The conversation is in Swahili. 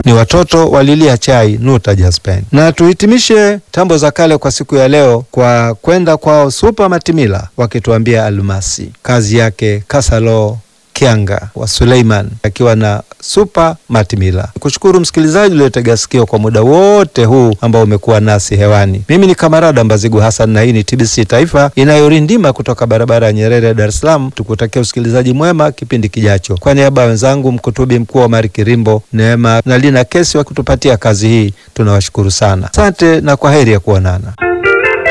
ni watoto walilia chai Nuta Jaspen. Na tuhitimishe tambo za kale kwa siku ya leo kwa kwenda kwao Supa Matimila wakituambia almasi, kazi yake Kasalo Kianga wa Suleiman akiwa na Supa Matimila. Kushukuru msikilizaji uliotega sikio kwa muda wote huu ambao umekuwa nasi hewani. Mimi ni Kamarada Mbazigu Hassan na hii ni TBC Taifa inayorindima kutoka barabara ya Nyerere, Dar es Salaam. Tukutakia usikilizaji mwema kipindi kijacho. Kwa niaba ya wenzangu, mkutubi mkuu wa Mari Kirimbo, Neema na Lina Kesi wa kutupatia kazi hii, tunawashukuru sana. Asante na kwa heri ya kuonana.